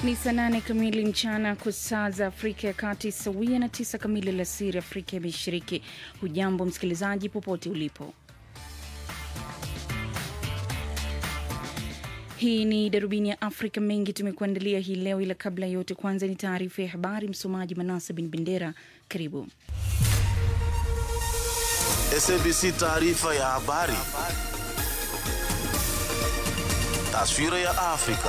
Ni saa nane kamili mchana kwa saa za Afrika ya Kati, sawia na tisa kamili alasiri Afrika ya Mashariki. Hujambo msikilizaji, popote ulipo. Hii ni darubini ya Afrika. Mengi tumekuandalia hii leo, ila kabla ya yote, kwanza ni taarifa ya habari. Msomaji Manasa bin Bendera, karibu. SABC taarifa ya habari. Taswira ya Afrika.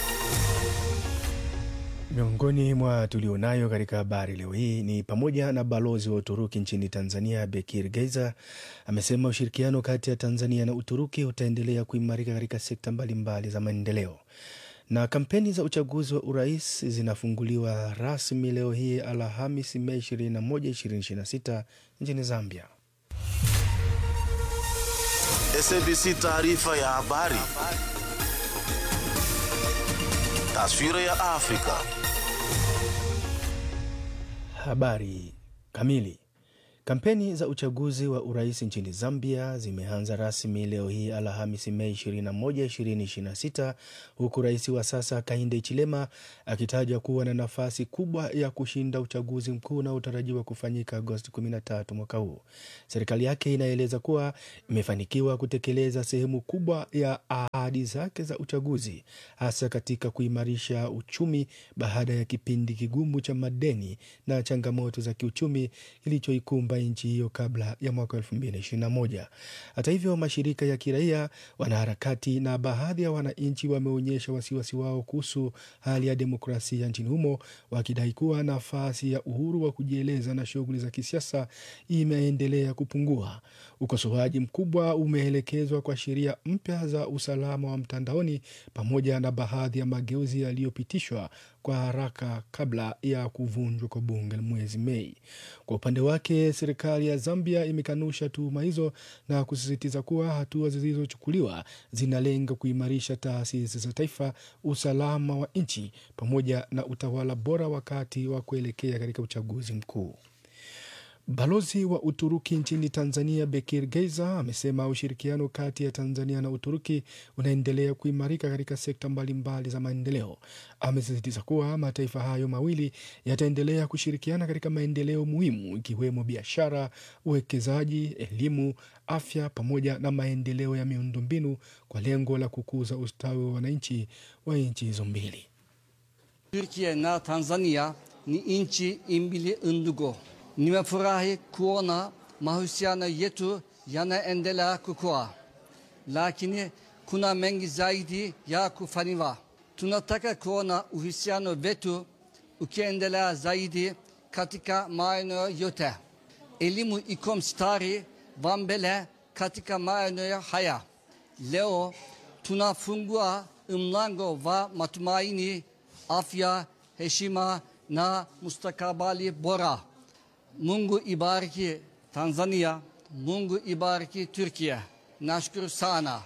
Miongoni mwa tulionayo katika habari leo hii ni pamoja na balozi wa Uturuki nchini Tanzania Bekir Geiza amesema ushirikiano kati ya Tanzania na Uturuki utaendelea kuimarika katika sekta mbalimbali za maendeleo. Na kampeni za uchaguzi wa urais zinafunguliwa rasmi leo hii Alhamisi, Mei 21, 2026 nchini Zambia. SABC taarifa ya habari. Taswira ya Afrika. Habari kamili. Kampeni za uchaguzi wa urais nchini Zambia zimeanza rasmi leo hii Alhamisi, Mei 21, 2026 huku rais wa sasa Hakainde Hichilema akitajwa kuwa na nafasi kubwa ya kushinda uchaguzi mkuu unaotarajiwa kufanyika Agosti 13 mwaka huu. Serikali yake inaeleza kuwa imefanikiwa kutekeleza sehemu kubwa ya ahadi zake za uchaguzi, hasa katika kuimarisha uchumi baada ya kipindi kigumu cha madeni na changamoto za kiuchumi kilichoikumba nchi hiyo kabla ya mwaka 2021. Hata hivyo, mashirika ya kiraia, wanaharakati na baadhi ya wananchi wameonyesha wasiwasi wao kuhusu hali ya demokrasia nchini humo, wakidai kuwa nafasi ya uhuru wa kujieleza na shughuli za kisiasa imeendelea kupungua. Ukosoaji mkubwa umeelekezwa kwa sheria mpya za usalama wa mtandaoni pamoja na baadhi ya mageuzi yaliyopitishwa kwa haraka kabla ya kuvunjwa kwa bunge mwezi Mei. Kwa upande wake, serikali ya Zambia imekanusha tuhuma hizo na kusisitiza kuwa hatua zilizochukuliwa zinalenga kuimarisha taasisi za taifa, usalama wa nchi pamoja na utawala bora wakati wa kuelekea katika uchaguzi mkuu. Balozi wa Uturuki nchini Tanzania Bekir Geiza amesema ushirikiano kati ya Tanzania na Uturuki unaendelea kuimarika katika sekta mbalimbali za maendeleo. Amesisitiza kuwa mataifa hayo mawili yataendelea kushirikiana katika maendeleo muhimu ikiwemo biashara, uwekezaji, elimu, afya pamoja na maendeleo ya miundombinu kwa lengo la kukuza ustawi wa wananchi wa nchi hizo mbili. Türkiye na Tanzania ni nchi mbili ndugu. Nimefurahi kuona mahusiano yetu yanaendelea kukua, lakini kuna mengi zaidi ya kufanywa. Tunataka kuona uhusiano wetu ukiendelea zaidi katika maeneo yote. Elimu iko mstari wa mbele katika maeneo haya. Leo tunafungua mlango wa matumaini, afya, heshima na mustakabali bora. Mungu ibariki Tanzania, Mungu ibariki Türkiye. Nashukuru sana.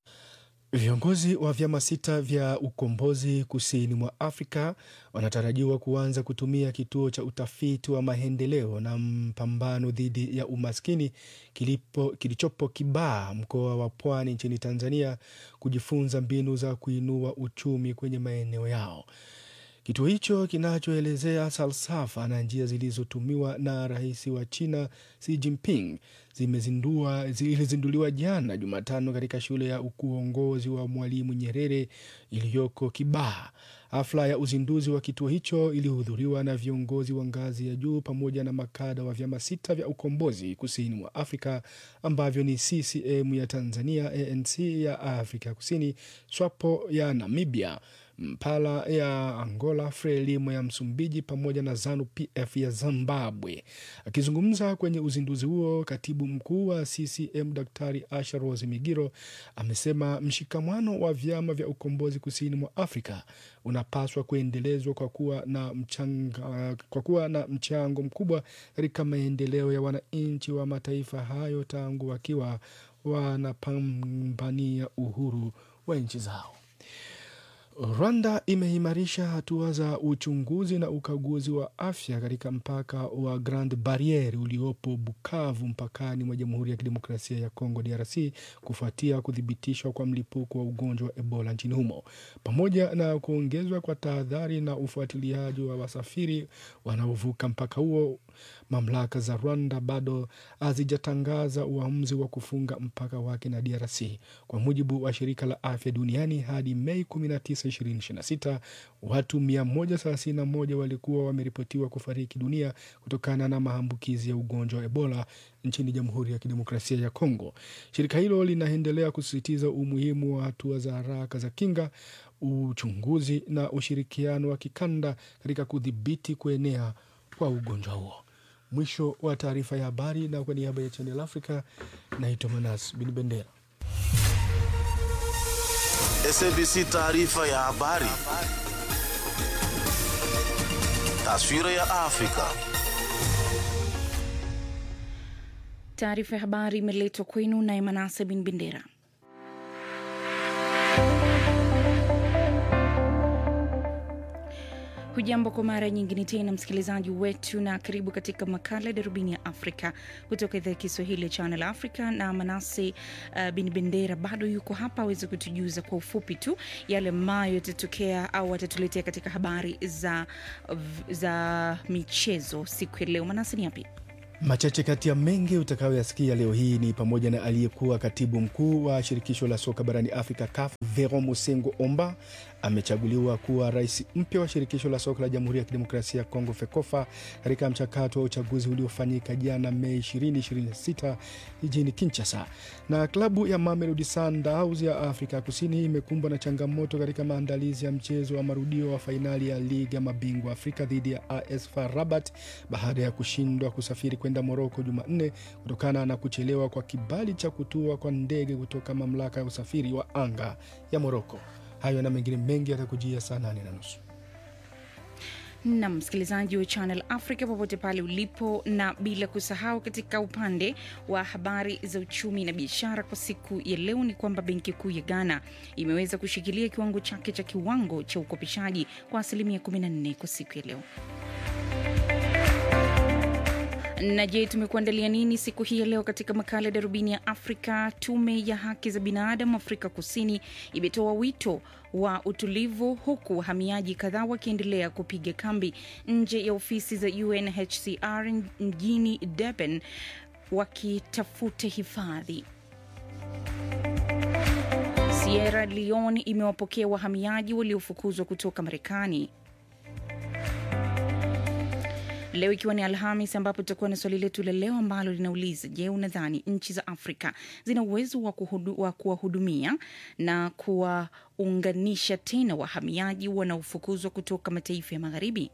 Viongozi wa vyama sita vya ukombozi kusini mwa Afrika wanatarajiwa kuanza kutumia kituo cha utafiti wa maendeleo na mpambano dhidi ya umaskini kilipo, kilichopo Kibaha, mkoa wa Pwani nchini Tanzania, kujifunza mbinu za kuinua uchumi kwenye maeneo yao. Kituo hicho kinachoelezea falsafa na njia zilizotumiwa na rais wa China Xi Jinping zimezindua zilizinduliwa jana Jumatano katika shule ya uongozi wa Mwalimu Nyerere iliyoko Kibaha. Hafla ya uzinduzi wa kituo hicho ilihudhuriwa na viongozi wa ngazi ya juu pamoja na makada wa vyama sita vya ukombozi kusini mwa Afrika ambavyo ni CCM ya Tanzania, ANC ya Afrika Kusini, SWAPO ya Namibia, Mpala ya Angola, Frelimo ya Msumbiji pamoja na ZANU PF ya Zimbabwe. Akizungumza kwenye uzinduzi huo, katibu mkuu wa CCM Daktari Asha Rose Migiro amesema mshikamano wa vyama vya ukombozi kusini mwa Afrika unapaswa kuendelezwa kwa kuwa na mchanga, kwa kuwa na mchango mkubwa katika maendeleo ya wananchi wa mataifa hayo tangu wakiwa wanapambania uhuru wa nchi zao. Rwanda imeimarisha hatua za uchunguzi na ukaguzi wa afya katika mpaka wa Grand Barriere uliopo Bukavu mpakani mwa Jamhuri ya Kidemokrasia ya Kongo DRC kufuatia kuthibitishwa kwa mlipuko wa ugonjwa wa Ebola nchini humo, pamoja na kuongezwa kwa tahadhari na ufuatiliaji wa wasafiri wanaovuka mpaka huo. Mamlaka za Rwanda bado hazijatangaza uamuzi wa kufunga mpaka wake na DRC. Kwa mujibu wa shirika la afya duniani, hadi Mei 19, 2026 watu 131 walikuwa wameripotiwa kufariki dunia kutokana na maambukizi ya ugonjwa wa Ebola nchini Jamhuri ya Kidemokrasia ya Kongo. Shirika hilo linaendelea kusisitiza umuhimu wa hatua za haraka za kinga, uchunguzi na ushirikiano wa kikanda katika kudhibiti kuenea kwa ugonjwa huo. Mwisho wa taarifa ya habari, na kwa niaba ya Channel Africa naitwa Manas Bin Bendera. SABC taarifa ya habari. Taswira ya Afrika. Taarifa ya habari imeletwa kwenu naye Manase Bin Bendera. Hujambo kwa mara nyingine tena msikilizaji wetu, na karibu katika makala ya darubini ya Afrika kutoka idhaa ya Kiswahili ya Channel Africa. Na Manase uh, Bin Bendera bado yuko hapa aweze kutujuza kwa ufupi tu yale ambayo yatatokea au atatuletea katika habari za, za michezo siku ya leo. Manase, ni yapi? Machache kati ya mengi utakayoyasikia leo hii ni pamoja na aliyekuwa katibu mkuu wa shirikisho la soka barani Afrika CAF Veron Mosengo Omba amechaguliwa kuwa rais mpya wa shirikisho la soka la Jamhuri ya Kidemokrasia ya Kongo FEKOFA katika mchakato wa uchaguzi uliofanyika jana Mei 2026 jijini Kinshasa. Na klabu ya Mamelodi Sundowns ya Afrika Kusini imekumbwa na changamoto katika maandalizi ya mchezo wa marudio wa fainali ya ligi ya mabingwa Afrika dhidi ya AS FAR Rabat baada ya kushindwa kusafiri kwenda Moroko Jumanne kutokana na kuchelewa kwa kibali cha kutua kwa ndege kutoka mamlaka ya usafiri wa anga ya Moroko. Hayo na mengine mengi yatakujia saa nane na nusu na msikilizaji wa Channel Africa popote pale ulipo, na bila kusahau katika upande wa habari za uchumi na biashara kwa siku ya leo ni kwamba benki kuu ya Ghana imeweza kushikilia kiwango chake cha kiwango cha ukopeshaji kwa asilimia 14 kwa siku ya leo. Na je, tumekuandalia nini siku hii ya leo katika makala ya darubini ya Afrika? Tume ya haki za binadamu Afrika Kusini imetoa wito wa utulivu, huku wahamiaji kadhaa wakiendelea kupiga kambi nje ya ofisi za UNHCR mjini Durban wakitafuta hifadhi. Sierra Leone imewapokea wahamiaji waliofukuzwa kutoka Marekani leo ikiwa ni Alhamis, ambapo tutakuwa na swali letu la leo ambalo linauliza: Je, unadhani nchi za Afrika zina uwezo wa, wa kuwahudumia na kuwaunganisha tena wahamiaji wanaofukuzwa kutoka mataifa ya magharibi?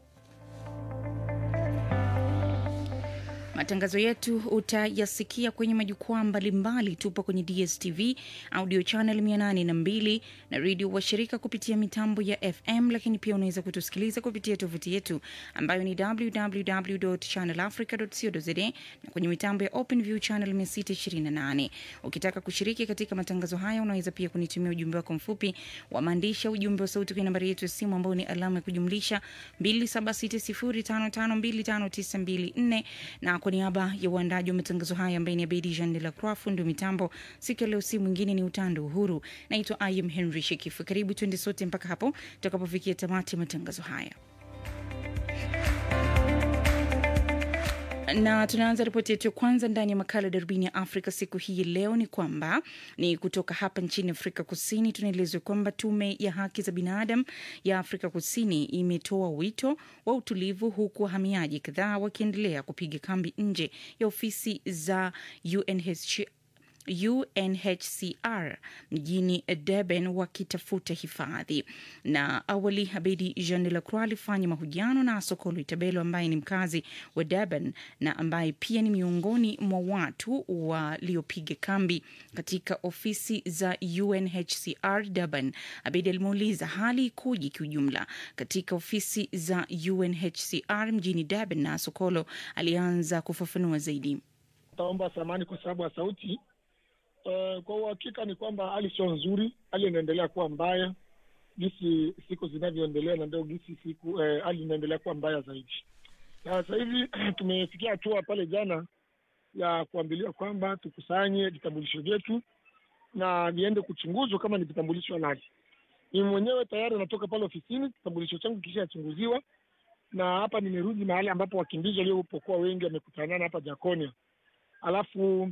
Matangazo yetu utayasikia kwenye majukwaa mbalimbali. Tupo kwenye DSTV audio channel 802 na redio washirika kupitia mitambo ya FM, lakini pia unaweza kutusikiliza kupitia tovuti yetu ambayo ni www.channelafrica.co.za na kwenye mitambo ya OpenView channel 628. Ukitaka kushiriki katika matangazo haya, unaweza pia kunitumia ujumbe wako mfupi wa maandishi, ujumbe wa sauti kwenye nambari yetu ya simu ambayo ni alama ya kujumlisha 2760552594 na kwa niaba ya uandaji wa matangazo haya ambaye ni Abedi Jean de la Croix, fundi wa mitambo siku ya leo, si mwingine ni Utando Uhuru. Naitwa Ayem Henry Shekifu. Karibu tuende sote mpaka hapo tutakapofikia tamati ya matangazo haya. na tunaanza ripoti yetu ya kwanza ndani ya makala darubini ya Afrika siku hii leo ni kwamba ni kutoka hapa nchini Afrika Kusini. Tunaelezwa kwamba tume ya haki za binadamu ya Afrika Kusini imetoa wito wa utulivu, huku wahamiaji kadhaa wakiendelea kupiga kambi nje ya ofisi za UNHCR UNHCR mjini Durban wakitafuta hifadhi. Na awali Abedi Jean de la Croix alifanya mahojiano na Sokolo Itabelo ambaye ni mkazi wa Durban na ambaye pia ni miongoni mwa watu waliopiga kambi katika ofisi za UNHCR Durban. Abedi alimuuliza hali ikoje kiujumla katika ofisi za UNHCR mjini Durban, na Sokolo alianza kufafanua zaidi. Taomba samani kwa sababu ya sauti. Uh, kwa uhakika ni kwamba hali sio nzuri, hali inaendelea kuwa mbaya. jinsi siku zinavyoendelea, na ndio jinsi siku eh, hali inaendelea kuwa mbaya zaidi. Na sasa hivi tumefikia hatua pale jana ya kuambiliwa kwamba tukusanye vitambulisho vyetu na viende kuchunguzwa kama ni vitambulisho halali. Mimi mwenyewe tayari natoka pale ofisini, kitambulisho changu kishachunguziwa, na hapa nimerudi mahali ambapo wakimbizi waliopokuwa wengi wamekutanana hapa Jakonia. Alafu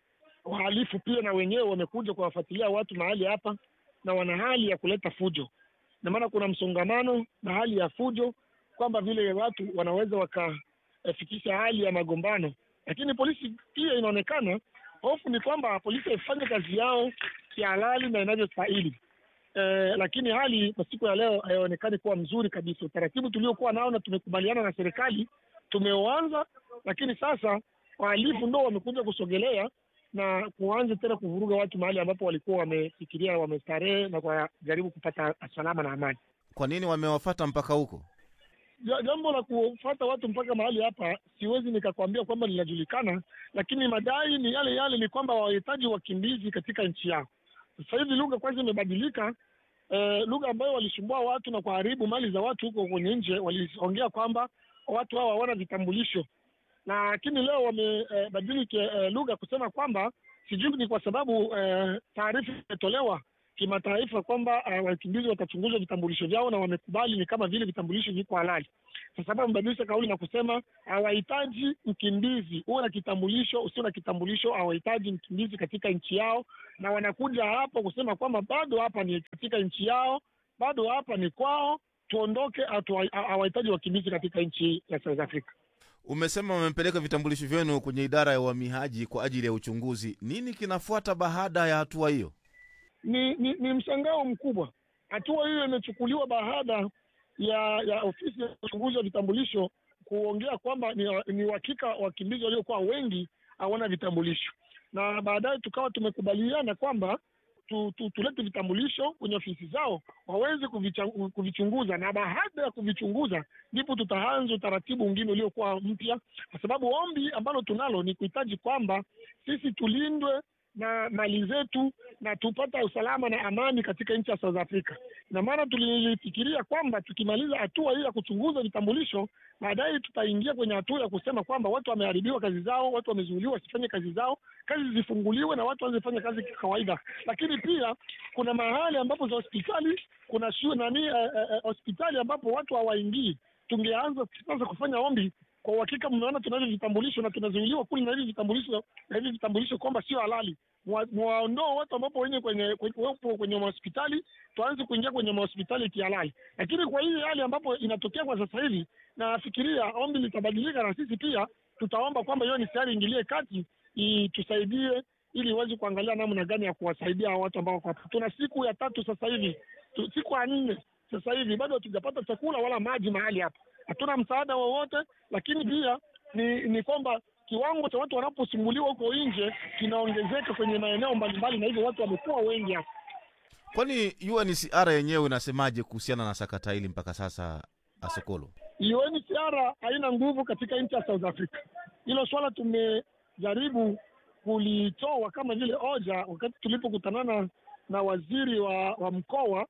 wahalifu pia na wenyewe wamekuja kuwafuatilia watu mahali hapa, na wana hali ya kuleta fujo, na maana kuna msongamano na hali ya fujo, kwamba vile watu wanaweza wakafikisha hali ya magombano, lakini polisi pia inaonekana hofu ni kwamba polisi haifanye kazi yao kihalali na inavyostahili. Eh, lakini hali kwa siku ya leo haionekani kuwa mzuri kabisa. Utaratibu tuliokuwa nao na tumekubaliana na serikali tumeuanza, lakini sasa wahalifu ndo wamekuja kusogelea na kuanza tena kuvuruga watu mahali ambapo walikuwa wamefikiria wamestarehe na kujaribu kupata salama na amani. Kwa nini wamewafata mpaka huko? Ja- Jambo la kufuata watu mpaka mahali hapa siwezi nikakwambia kwamba linajulikana, lakini madai ni yale yale, ni kwamba wahitaji wakimbizi katika nchi yao. Sasa hivi lugha kwanza imebadilika. Eh, lugha ambayo walisumbua watu na kuharibu mali za watu huko kwenye nje, waliongea kwamba watu hawa hawana vitambulisho, lakini leo wamebadili eh, lugha kusema kwamba sijui ni kwa sababu eh, taarifa imetolewa kimataifa kwamba uh, wakimbizi watachunguzwa vitambulisho vyao na wamekubali ni kama vile vitambulisho viko halali. Sasa hapa wamebadilisha kauli na kusema hawahitaji mkimbizi, uwe na kitambulisho, usio na kitambulisho, hawahitaji mkimbizi katika nchi yao, na wanakuja hapa kusema kwamba bado hapa ni katika nchi yao, bado hapa ni kwao, tuondoke, hatu- hawahitaji wakimbizi katika nchi ya South Africa. Umesema wamepeleka vitambulisho vyenu kwenye idara ya uhamiaji kwa ajili ya uchunguzi. Nini kinafuata baada ya hatua hiyo? ni, ni, ni mshangao mkubwa. Hatua hiyo imechukuliwa baada ya ya ofisi ya uchunguzi wa vitambulisho kuongea kwamba ni, ni uhakika wakimbizi waliokuwa wengi hawana vitambulisho, na baadaye tukawa tumekubaliana kwamba tu, tu, tulete vitambulisho kwenye ofisi zao waweze kuvicha- kuvichunguza, na baada ya kuvichunguza ndipo tutaanza utaratibu mwingine uliokuwa mpya, kwa sababu ombi ambalo tunalo ni kuhitaji kwamba sisi tulindwe na mali zetu na tupata usalama na amani katika nchi ya South Africa. Na maana tulifikiria kwamba tukimaliza hatua hii ya kuchunguza vitambulisho, baadaye tutaingia kwenye hatua ya kusema kwamba watu wameharibiwa kazi zao, watu wamezuiliwa wasifanye kazi zao, kazi zifunguliwe na watu waanze kufanya kazi kawaida. Lakini pia kuna mahali ambapo za hospitali, kuna shule nani, eh, eh, eh, hospitali ambapo watu hawaingii. Tungeanza sasa kufanya ombi kwa uhakika mmeona tunavyo vitambulisho na tunazuiliwa kule na hivi vitambulisho na hivi vitambulisho kwamba sio halali. Mwa- Mwaondoe watu ambapo wenye kwenye kwenye, wapo kwenye mahospitali, tuanze kuingia kwenye mahospitali kihalali. Lakini kwa hii hali ambapo inatokea kwa sasa hivi, nafikiria ombi litabadilika, na sisi pia tutaomba kwamba hiyo ni serikali ingilie kati itusaidie, ili iweze kuangalia namna gani ya kuwasaidia hao watu ambao wako hapa. Tuna siku ya tatu sasa hivi tu, siku ya nne sasa hivi bado hatujapata chakula wala maji mahali hapa, hatuna msaada wowote. Lakini pia ni ni kwamba kiwango cha watu wanaposumbuliwa huko nje kinaongezeka kwenye maeneo mbalimbali, na hivyo watu wamekuwa wengi hapa. Kwani UNHCR yenyewe inasemaje kuhusiana na sakata hili mpaka sasa, Asokolo? UNHCR haina nguvu katika nchi ya South Africa. Hilo swala tumejaribu kulitoa kama vile hoja wakati tulipokutanana na waziri wa, wa mkoa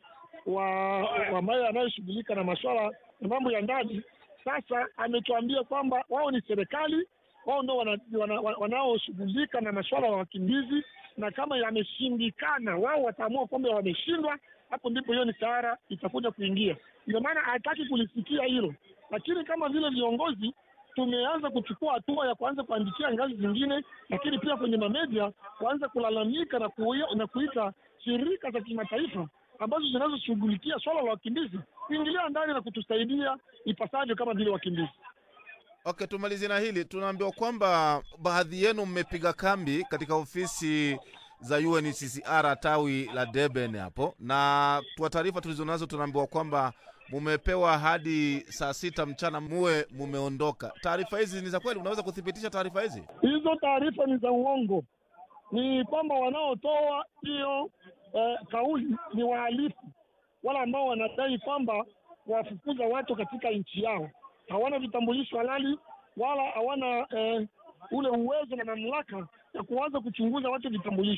wa ambaye anayeshughulika na masuala ya mambo ya ndani. Sasa ametuambia kwamba wao ni serikali, wao ndo wanaoshughulika wana, wana, wanaoshughulika na masuala ya wakimbizi, na kama yameshindikana, wao wataamua kwamba wameshindwa, hapo ndipo hiyo ni sahara itakuja kuingia. Ndio maana hataki kulisikia hilo, lakini kama vile viongozi tumeanza kuchukua hatua ya kuanza kuandikia ngazi zingine, lakini pia kwenye mamedia kuanza kulalamika na, kuia, na kuita shirika za kimataifa ambazo zinazoshughulikia swala la wakimbizi kuingilia ndani na kutusaidia ipasavyo kama vile wakimbizi. Okay, tumalizie na hili. Tunaambiwa kwamba baadhi yenu mmepiga kambi katika ofisi za UNHCR tawi la Durban hapo, na kwa taarifa tulizonazo tunaambiwa kwamba mumepewa hadi saa sita mchana muwe mumeondoka. Taarifa hizi ni za kweli? Unaweza kuthibitisha taarifa hizi? Hizo taarifa ni za uongo. Ni kwamba wanaotoa hiyo eh, kauli ni wahalifu wala ambao wanadai kwamba wafukuza watu katika nchi yao. Hawana vitambulisho halali wala hawana eh, ule uwezo na mamlaka ya kuanza kuchunguza watu vitambulisho.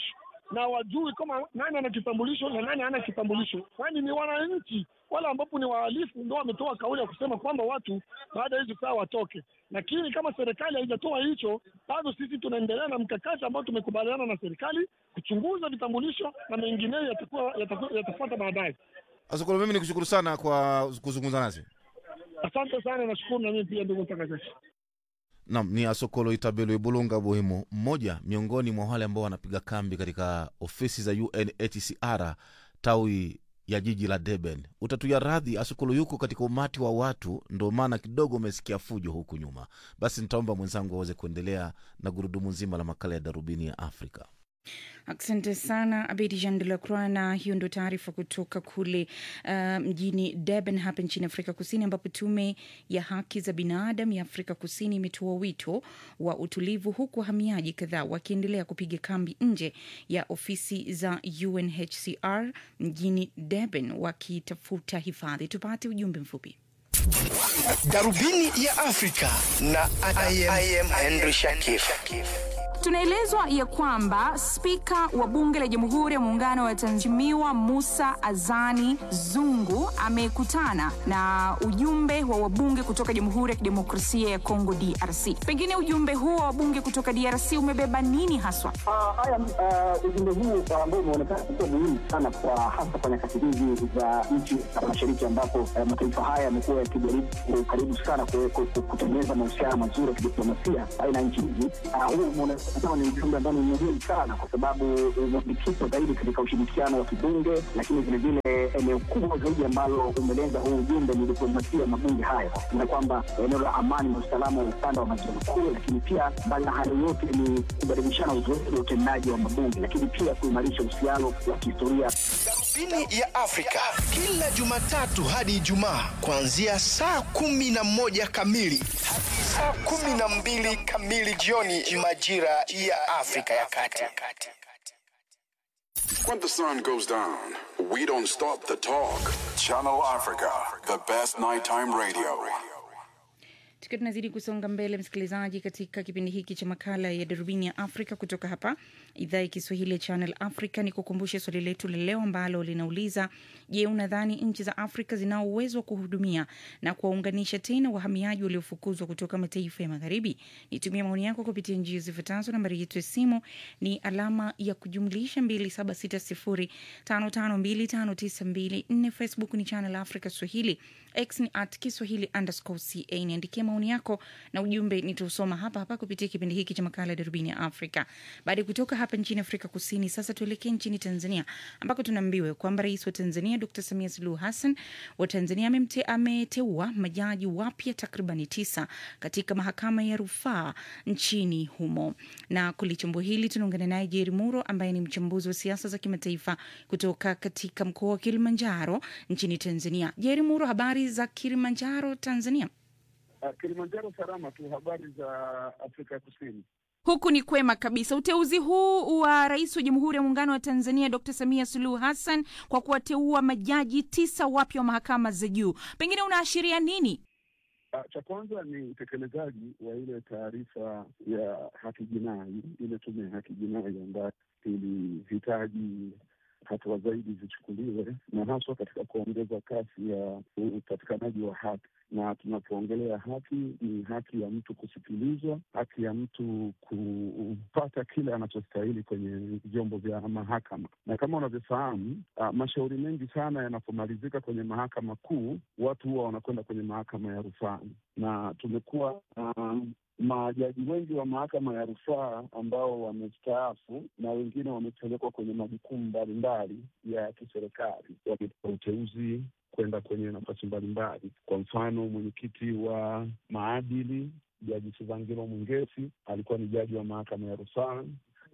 na wajui kama nani ana kitambulisho na nani hana kitambulisho, kwani ni wananchi wale ambapo ni wahalifu ndo wametoa kauli ya kusema kwamba watu baada ya hizo saa watoke. Lakini kama serikali haijatoa hicho, bado sisi tunaendelea na mkakati ambao tumekubaliana na serikali kuchunguza vitambulisho na mengineyo yatakuwa yatakuwa- yatafuata baadaye. Asokolo, mimi nikushukuru sana kwa kuzungumza nasi. Asante sana, nashukuru na mimi pia, ndugu mtangazaji. Nam ni Asokolo Itabelo Ibulunga Buhimo, mmoja miongoni mwa wale ambao wanapiga kambi katika ofisi za UNHCR tawi ya jiji la Durban. Utatuya radhi, Asokolo yuko katika umati wa watu, ndo maana kidogo umesikia fujo huku nyuma. Basi nitaomba mwenzangu aweze kuendelea na gurudumu nzima la makala ya Darubini ya Afrika. Asante sana Abedi Jean de la Croix, na hiyo ndo taarifa kutoka kule uh, mjini Durban hapa nchini Afrika Kusini, ambapo tume ya haki za binadamu ya Afrika Kusini imetoa wito wa utulivu, huku wahamiaji kadhaa wakiendelea kupiga kambi nje ya ofisi za UNHCR mjini Durban wakitafuta hifadhi. Tupate ujumbe mfupi. Darubini ya Afrika na I am, I am Henry Shakif. Tunaelezwa ya kwamba spika wa bunge la Jamhuri ya Muungano wa Tanzania Musa Azani Zungu amekutana na ujumbe wa wabunge kutoka Jamhuri ya Kidemokrasia ya Kongo DRC. Pengine ujumbe huo wa wabunge kutoka DRC umebeba nini haswa? Ah, haya uh, ujumbe huu ah, ambao umeonekana kuwa muhimu sana kwa hasa kwa nyakati hizi za nchi za mashariki ambapo eh, mataifa haya yamekuwa yakijaribu kwa ukaribu sana ku- ku- ku- kutengeneza mahusiano mazuri ya kidiplomasia baina ya nchi hizi. Ah, Huu umeonekana kama ni ujumbe ambao ni muhimu sana kwa sababu umejikita zaidi katika ushirikiano wa kibunge, lakini vilevile eneo kubwa zaidi ambalo umelenga huu ujumbe ni diplomasia ya mabunge haya, na kwamba eneo la amani na usalama wa ukanda wa maziwa makuu, lakini pia mbali na hayo yote ni kubadilishana uzoefu wa utendaji wa mabunge, lakini pia kuimarisha uhusiano wa kihistoria Darubini ya Afrika kila Jumatatu hadi Ijumaa kuanzia saa kumi na moja kamili hadi saa kumi na mbili kamili jioni majira ya Afrika ya Kati. When the sun goes down, we don't stop the talk. Channel Africa, the best nighttime radio. Tukiwa tunazidi kusonga mbele, msikilizaji, katika kipindi hiki cha makala ya darubini ya Afrika kutoka hapa idhaa ya Kiswahili ya Channel Africa, ni kukumbushe swali letu la leo ambalo linauliza: Je, unadhani nchi za Afrika zinao uwezo wa kuhudumia na kuwaunganisha tena wahamiaji waliofukuzwa kutoka mataifa ya magharibi? Nitumia maoni yako kupitia njia zifuatazo. Nambari yetu ya simu ni alama ya kujumlisha 276055259254. Facebook ni Channel Africa Swahili, X ni at Kiswahili underscore ca. Niandikia maoni yako na ujumbe nitausoma hapa hapa kupitia kipindi hiki cha makala ya darubini ya Afrika. Baada ya kutoka hapa nchini Afrika Kusini, sasa tuelekee nchini Tanzania ambako tunaambiwa kwamba rais wa Tanzania Dr Samia Suluhu Hassan wa Tanzania amemte, ameteua majaji wapya takribani tisa katika mahakama ya rufaa nchini humo, na kulichambua hili tunaungana naye Jeri Muro ambaye ni mchambuzi wa siasa za kimataifa kutoka katika mkoa wa Kilimanjaro nchini Tanzania. Jeri Muro, habari za Kilimanjaro, Tanzania? Uh, Kilimanjaro salama tu. Habari za Afrika Kusini? Huku ni kwema kabisa. Uteuzi huu wa rais wa Jamhuri ya Muungano wa Tanzania Dr Samia Suluhu Hassan kwa kuwateua majaji tisa wapya wa mahakama za juu, pengine unaashiria nini? Uh, cha kwanza ni utekelezaji wa ile taarifa ya haki jinai, ile tume ya haki jinai ambayo ilihitaji hatua zaidi zichukuliwe na haswa katika kuongeza kasi ya upatikanaji wa haki. Na tunapoongelea haki, ni haki ya mtu kusikilizwa, haki ya mtu kupata kile anachostahili kwenye vyombo vya mahakama. Na kama unavyofahamu, uh, mashauri mengi sana yanapomalizika kwenye mahakama kuu, watu huwa wanakwenda kwenye mahakama ya rufaa, na tumekuwa um, majaji wengi wa mahakama ya rufaa ambao wamestaafu na wengine wamepelekwa kwenye majukumu mbalimbali ya kiserikali, wamepewa uteuzi kwenda kwenye nafasi mbalimbali. Kwa mfano, mwenyekiti wa maadili Jaji Sivangilo Mwengesi alikuwa ni jaji wa mahakama ya rufaa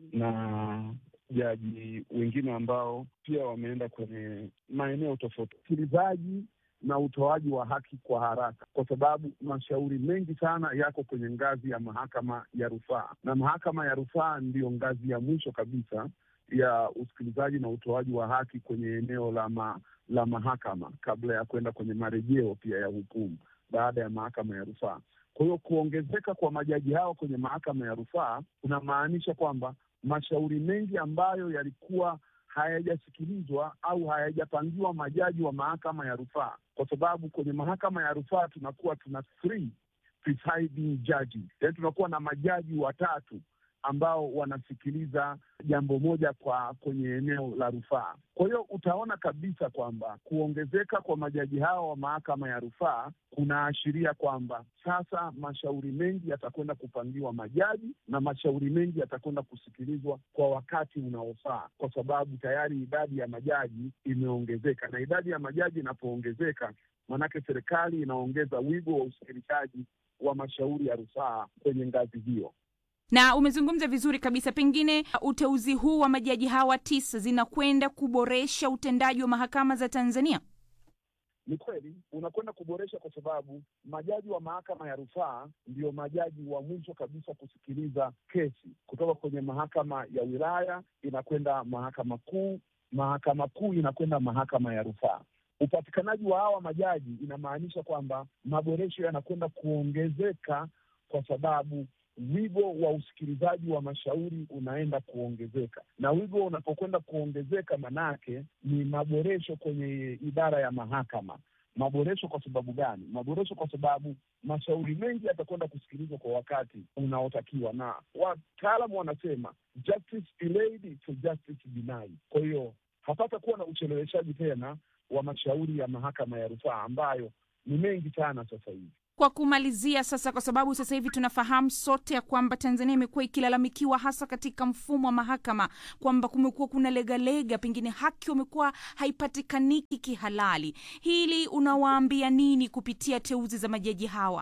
na jaji wengine ambao pia wameenda kwenye maeneo tofauti. Usikilizaji na utoaji wa haki kwa haraka, kwa sababu mashauri mengi sana yako kwenye ngazi ya mahakama ya rufaa, na mahakama ya rufaa ndiyo ngazi ya mwisho kabisa ya usikilizaji na utoaji wa haki kwenye eneo la ma, la mahakama kabla ya kwenda kwenye marejeo pia ya hukumu baada ya mahakama ya rufaa. Kwa hiyo kuongezeka kwa majaji hao kwenye mahakama ya rufaa kunamaanisha kwamba mashauri mengi ambayo yalikuwa hayajasikilizwa au hayajapangiwa majaji wa mahakama ya rufaa, kwa sababu kwenye mahakama ya rufaa tunakuwa tuna three presiding judges, yaani tunakuwa na majaji watatu ambao wanasikiliza jambo moja kwa kwenye eneo la rufaa. Kwa hiyo utaona kabisa kwamba kuongezeka kwa majaji hao wa mahakama ya rufaa kunaashiria kwamba sasa mashauri mengi yatakwenda kupangiwa majaji na mashauri mengi yatakwenda kusikilizwa kwa wakati unaofaa, kwa sababu tayari idadi ya majaji imeongezeka, na idadi ya majaji inapoongezeka, maanake serikali inaongeza wigo wa usikilizaji wa mashauri ya rufaa kwenye ngazi hiyo na umezungumza vizuri kabisa. Pengine uteuzi huu wa majaji hawa tisa zinakwenda kuboresha utendaji wa mahakama za Tanzania. Ni kweli unakwenda kuboresha, kwa sababu majaji wa mahakama ya rufaa ndio majaji wa mwisho kabisa kusikiliza kesi kutoka kwenye mahakama ya wilaya inakwenda mahakama kuu, mahakama kuu inakwenda mahakama ya rufaa. Upatikanaji wa hawa majaji inamaanisha kwamba maboresho yanakwenda kuongezeka kwa sababu wigo wa usikilizaji wa mashauri unaenda kuongezeka, na wigo unapokwenda kuongezeka, manake ni maboresho kwenye idara ya mahakama. Maboresho kwa sababu gani? Maboresho kwa sababu mashauri mengi yatakwenda kusikilizwa kwa wakati unaotakiwa, na wataalamu wanasema justice delayed to justice denied. Kwa hiyo hapata kuwa na ucheleweshaji tena wa mashauri ya mahakama ya rufaa ambayo ni mengi sana sasa hivi. Kwa kumalizia sasa, kwa sababu sasa hivi tunafahamu sote ya kwamba Tanzania imekuwa ikilalamikiwa hasa katika mfumo wa mahakama kwamba kumekuwa kuna legalega, pengine haki umekuwa haipatikaniki kihalali. Hili unawaambia nini kupitia teuzi za majaji hawa?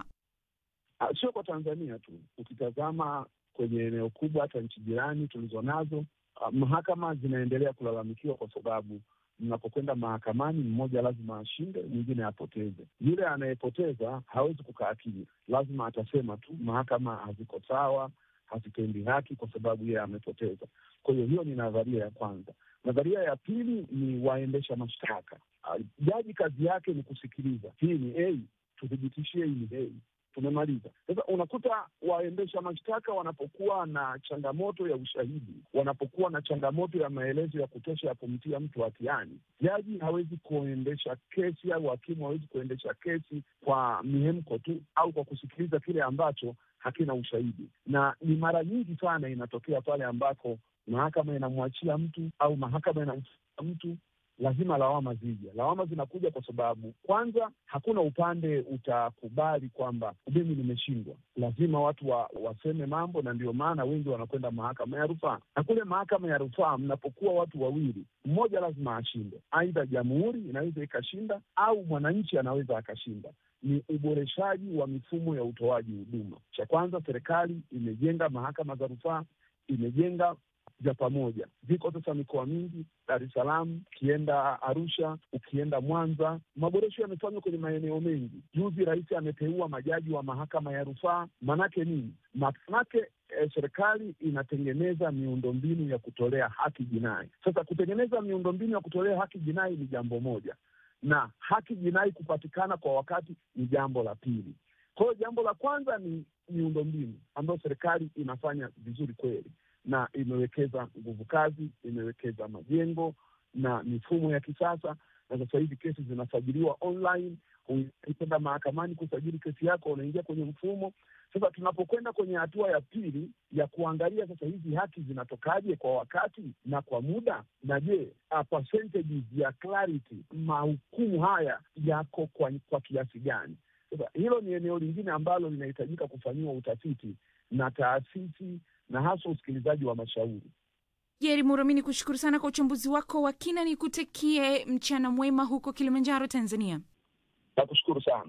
Sio kwa Tanzania tu, ukitazama kwenye eneo kubwa, hata nchi jirani tulizo nazo, mahakama zinaendelea kulalamikiwa kwa sababu mnapokwenda mahakamani, mmoja lazima ashinde, mwingine apoteze. Yule anayepoteza hawezi kukaa kimya, lazima atasema tu mahakama haziko sawa, hazitendi haki, kwa sababu yeye amepoteza. Kwa hiyo hiyo ni nadharia ya kwanza. Nadharia ya pili ni waendesha mashtaka. Jaji kazi yake ni kusikiliza, hii ni A, tuthibitishie hii ni A tumemaliza. Sasa unakuta waendesha mashtaka wanapokuwa na changamoto ya ushahidi, wanapokuwa na changamoto ya maelezo ya kutosha ya kumtia mtu hatiani, jaji hawezi kuendesha kesi au hakimu hawezi kuendesha kesi kwa mihemko tu au kwa kusikiliza kile ambacho hakina ushahidi, na ni mara nyingi sana inatokea pale ambako mahakama inamwachia mtu au mahakama inamfuta mtu lazima lawama zija. Lawama zinakuja kwa sababu kwanza, hakuna upande utakubali kwamba mimi nimeshindwa. Lazima watu wa, waseme mambo, na ndio maana wengi wanakwenda mahakama ya rufaa. Na kule mahakama ya rufaa, mnapokuwa watu wawili, mmoja lazima ashinde, aidha jamhuri inaweza ikashinda au mwananchi anaweza akashinda. Ni uboreshaji wa mifumo ya utoaji huduma. Cha kwanza, serikali imejenga mahakama za rufaa, imejenga vya pamoja viko sasa mikoa mingi, Dar es Salaam, ukienda Arusha, ukienda Mwanza, maboresho yamefanywa kwenye maeneo mengi. Juzi Rais ameteua majaji wa mahakama ya rufaa. Manake nini? Manake eh, serikali inatengeneza miundombinu ya kutolea haki jinai. Sasa kutengeneza miundombinu ya kutolea haki jinai ni jambo moja, na haki jinai kupatikana kwa wakati ni jambo la pili. Kwa hiyo jambo la kwanza ni miundombinu ambayo serikali inafanya vizuri kweli na imewekeza nguvu kazi, imewekeza majengo na mifumo ya kisasa, na sasa hivi kesi zinasajiliwa online. Ukienda mahakamani kusajili kesi yako, unaingia kwenye mfumo. Sasa tunapokwenda kwenye hatua ya pili ya kuangalia sasa hizi haki zinatokaje kwa wakati na kwa muda, na je, percentages ya clarity, mahukumu haya yako kwa, kwa kiasi gani? Sasa hilo ni eneo lingine ambalo linahitajika kufanyiwa utafiti na taasisi na hasa usikilizaji wa mashauri. Jeri Murami, ni kushukuru sana kwa uchambuzi wako wa kina, ni kutakie mchana mwema huko Kilimanjaro, Tanzania. Nakushukuru sana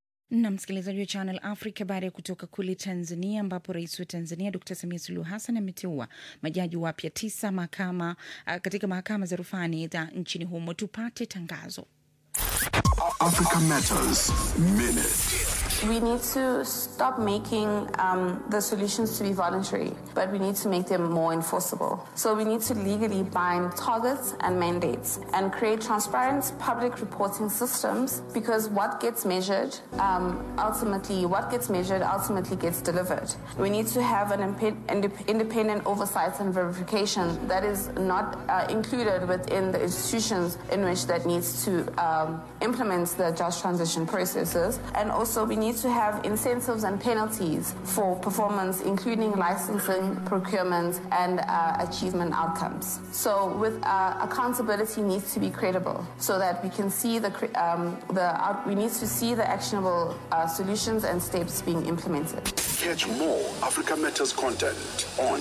na msikilizaji wa Channel Africa. Baada ya kutoka kule Tanzania, ambapo rais wa Tanzania Dr Samia Suluhu Hassan ameteua majaji wapya tisa mahakama katika mahakama za rufani za nchini humo. Tupate tangazo. Africa Matters Minute. We need to stop making um, the solutions to be voluntary, but we need to make them more enforceable. So we need to legally bind targets and mandates and create transparent public reporting systems because what gets measured um, ultimately, what gets measured ultimately gets delivered. We need to have an impe- indep- independent oversight and verification that is not uh, included within the institutions in which that needs to um, implement the just transition processes. And also, we need to have incentives and penalties for performance, including licensing, procurement, and uh, achievement outcomes. So, with uh, accountability needs to be credible, so that we can see the cre- um, the out- we need to see the actionable uh, solutions and steps being implemented. Catch more Africa Matters content on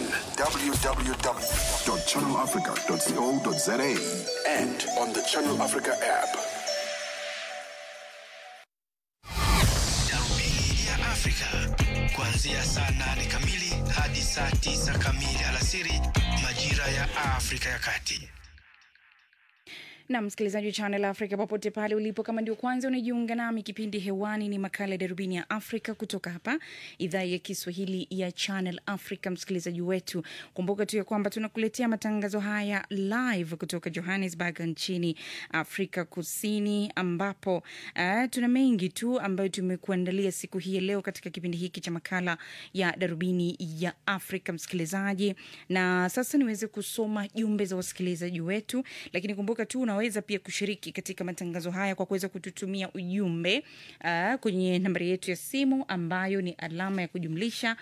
www.channelafrica.co.za and on the Channel Africa app. Darubini ya Afrika kuanzia saa nane kamili hadi saa tisa kamili alasiri majira ya Afrika ya Kati. na msikilizaji wa Channel Africa popote pale ulipo, kama ndio kwanza unajiunga nami, kipindi hewani ni makala ya darubini ya Afrika kutoka hapa idhaa ya Kiswahili ya Channel Africa. Msikilizaji wetu, kumbuka tu ya kwamba tunakuletea matangazo haya live kutoka Johannesburg nchini Afrika Kusini, ambapo uh, tuna mengi tu ambayo tumekuandalia siku hii ya leo katika kipindi hiki cha makala ya darubini ya Afrika, msikilizaji. Na sasa niweze kusoma jumbe za wasikilizaji wetu, lakini kumbuka tu unaweza pia kushiriki katika matangazo haya kwa kuweza kututumia ujumbe uh, kwenye nambari yetu ya simu ambayo ni alama ya kujumlisha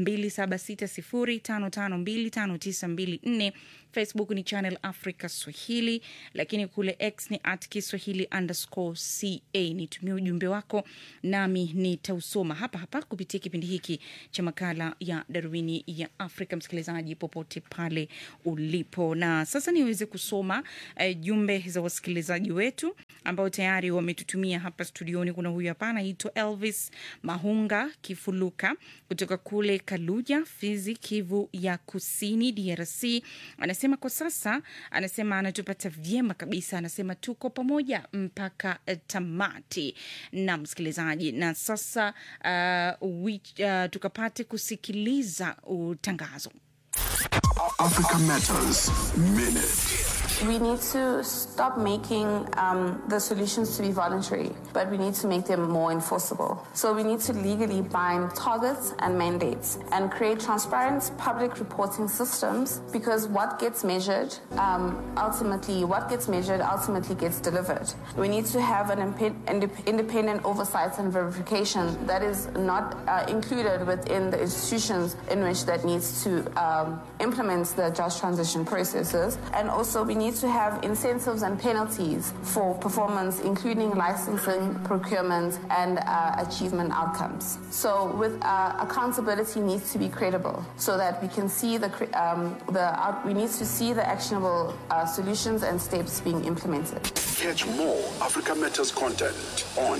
2760552594 facebook ni channel africa swahili lakini kule x ni at kiswahili underscore ca nitumie ujumbe wako nami nitausoma hapa hapa kupitia kipindi hiki cha makala ya darubini ya afrika msikilizaji popote pale ulipo na sasa niweze kusoma uh, jumbe za wasikilizaji wetu ambao tayari wametutumia hapa studioni kuna huyu hapa anaitwa elvis mahunga kifuluka kutoka kule kaluja fizi kivu ya kusini drc anasema kwa sasa anasema anatupata vyema kabisa anasema tuko pamoja mpaka eh, tamati na msikilizaji na sasa uh, wich, uh, tukapate kusikiliza utangazo Africa Matters Minute. We need to stop making um, the solutions to be voluntary, but we need to make them more enforceable. So we need to legally bind targets and mandates and create transparent public reporting systems because what gets measured um, ultimately, what gets measured ultimately gets delivered. We need to have an impe- indep- independent oversight and verification that is not uh, included within the institutions in which that needs to um, implement the just transition processes. And also, we need to have incentives and penalties for performance, including licensing, procurement, and uh, achievement outcomes. So, with uh, accountability needs to be credible, so that we can see the cre- um, the out- we need to see the actionable uh, solutions and steps being implemented. Catch more Africa Matters content on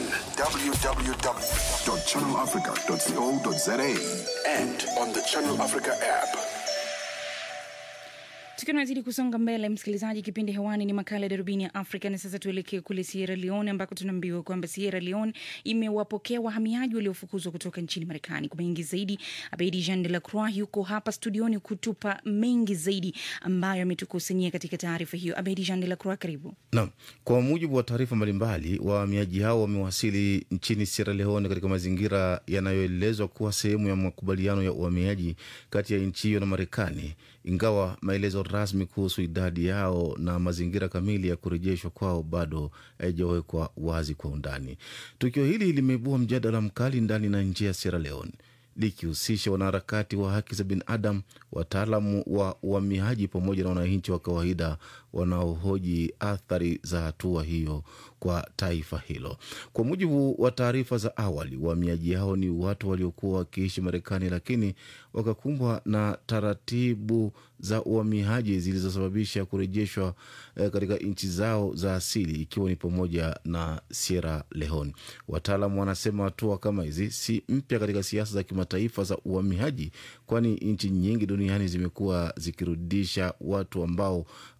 www.channelafrica.co.za and on the Channel Africa app. tukiwa tunazidi kusonga mbele msikilizaji kipindi hewani ni makala ya darubini ya afrika na sasa tuelekee kule sierra leone ambako tunaambiwa kwamba sierra leone imewapokea wahamiaji waliofukuzwa kutoka nchini marekani kwa mengi zaidi abedi jean de la croix yuko hapa studioni kutupa mengi zaidi ambayo ametukusanyia katika taarifa hiyo abedi jean de la croix karibu Naam, kwa mujibu wa taarifa mbalimbali, wahamiaji hao wamewasili nchini Sierra Leone katika mazingira yanayoelezwa kuwa sehemu ya makubaliano ya uhamiaji kati ya nchi hiyo na Marekani, ingawa maelezo rasmi kuhusu idadi yao na mazingira kamili ya kurejeshwa kwao bado haijawekwa wazi kwa undani. Tukio hili limeibua mjadala mkali ndani na nje ya Sierra Leone likihusisha wanaharakati wa haki za binadamu, wataalamu wa uhamiaji pamoja na wananchi wa kawaida wanaohoji athari za hatua hiyo kwa taifa hilo. Kwa mujibu wa taarifa za awali, wahamiaji hao ni watu waliokuwa wakiishi Marekani, lakini wakakumbwa na taratibu za uhamiaji zilizosababisha kurejeshwa eh, katika nchi zao za asili ikiwa ni pamoja na Sierra Leone. Wataalam wanasema hatua kama hizi si mpya katika siasa za kimataifa za uhamiaji, kwani nchi nyingi duniani zimekuwa zikirudisha watu ambao wana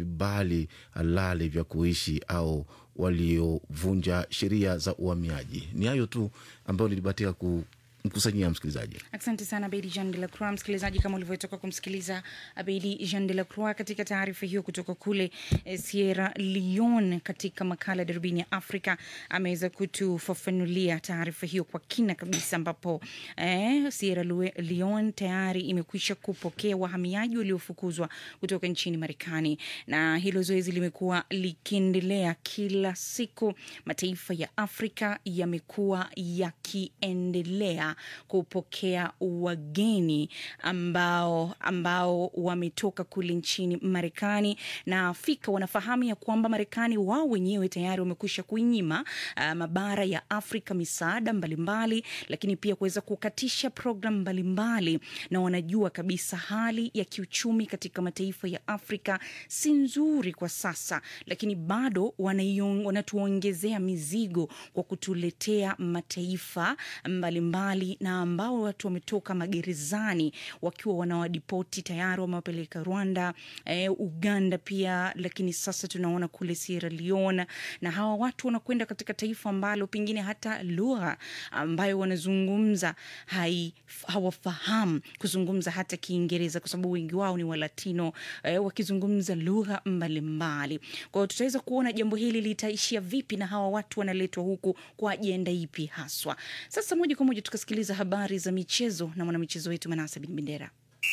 vibali halali vya kuishi au waliovunja sheria za uhamiaji. Ni hayo tu ambayo nilibatika kumkusanyia msikilizaji. Asante sana Abedi Jean de la Croix. Msikilizaji, kama ulivyotoka kumsikiliza Abedi Jean de la Croix katika taarifa hiyo kutoka kule eh, Sierra Leone, katika makala ya darubini ya Afrika, ameweza kutufafanulia taarifa hiyo kwa kina kabisa, ambapo eh, Sierra Lue- Leone tayari imekwisha kupokea wahamiaji waliofukuzwa kutoka nchini Marekani, na hilo zoezi limekuwa likiendelea kila siku. Mataifa ya Afrika yamekuwa yakiendelea kupokea wageni ambao ambao wametoka kule nchini Marekani, na Afrika wanafahamu ya kwamba Marekani wao wenyewe tayari wamekwisha kuinyima uh, mabara ya Afrika misaada mbalimbali, lakini pia kuweza kukatisha programu mbalimbali, na wanajua kabisa hali ya kiuchumi katika mataifa ya Afrika si nzuri kwa sasa, lakini bado wanaion- wanatuongezea mizigo kwa kutuletea mataifa mbalimbali na ambao watu wametoka magerezani wakiwa wanawadipoti tayari wamewapeleka Rwanda, eh, Uganda pia, lakini sasa tunaona kule Sierra Leone, na hawa watu wanakwenda katika taifa ambalo pengine hata lugha ambayo wanazungumza hai, hawafahamu kuzungumza hata Kiingereza kwa sababu wengi wao ni Walatino eh, wakizungumza lugha mbalimbali. Kwa hiyo tutaweza kuona jambo hili litaishia vipi na hawa watu wanaletwa huku kwa ajenda ipi haswa. Sasa moja kwa moja tukasikiliza habari za michezo na mwanamichezo wetu Manasa Bin Bendera.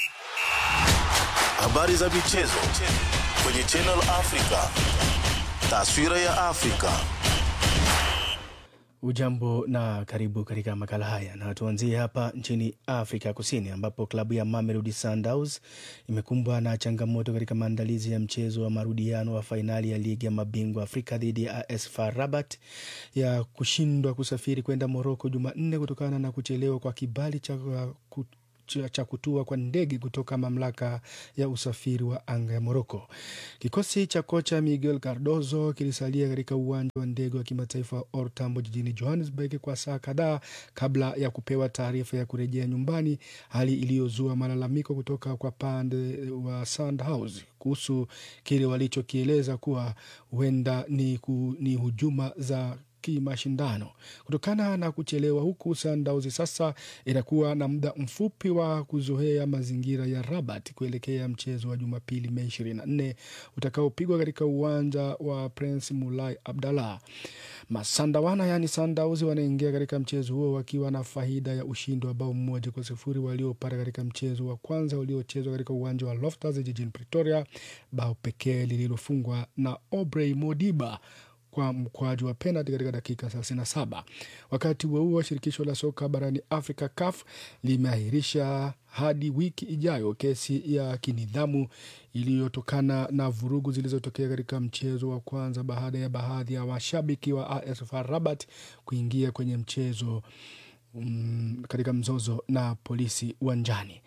Habari za michezo kwenye Channel Africa. Taswira ya Afrika. Ujambo na karibu katika makala haya, na tuanzie hapa nchini Afrika Kusini ambapo klabu ya Mamelodi Sundowns imekumbwa na changamoto katika maandalizi ya mchezo wa marudiano wa fainali ya ligi ya mabingwa Afrika dhidi ya AS FAR Rabat ya kushindwa kusafiri kwenda Moroko Jumanne kutokana na kuchelewa kwa kibali cha ku cha- cha kutua kwa ndege kutoka mamlaka ya usafiri wa anga ya Moroko. Kikosi cha kocha Miguel Cardozo kilisalia katika uwanja wa ndege wa kimataifa wa Or Tambo jijini Johannesburg kwa saa kadhaa kabla ya kupewa taarifa ya kurejea nyumbani, hali iliyozua malalamiko kutoka kwa pande wa Sandhouse kuhusu kile walichokieleza kuwa huenda ni, ku, ni hujuma za kimashindano. Kutokana na kuchelewa huku, Sundowns sasa itakuwa na muda mfupi wa kuzoea mazingira ya Rabat kuelekea mchezo wa Jumapili Mei 24 utakaopigwa katika uwanja wa Prince Mulai Abdallah. Masandawana yani Sundowns wanaingia katika mchezo huo wakiwa na faida ya ushindi wa bao mmoja kwa sifuri waliopata katika mchezo wa kwanza uliochezwa katika uwanja wa Loftus jijini Pretoria, bao pekee lililofungwa na Aubrey Modiba kwa mkwaju wa penalti katika dakika 37. Wakati huo huo, shirikisho la soka barani Afrika CAF limeahirisha hadi wiki ijayo kesi ya kinidhamu iliyotokana na vurugu zilizotokea katika mchezo wa kwanza baada ya baadhi ya washabiki wa AS FAR Rabat kuingia kwenye mchezo um, katika mzozo na polisi uwanjani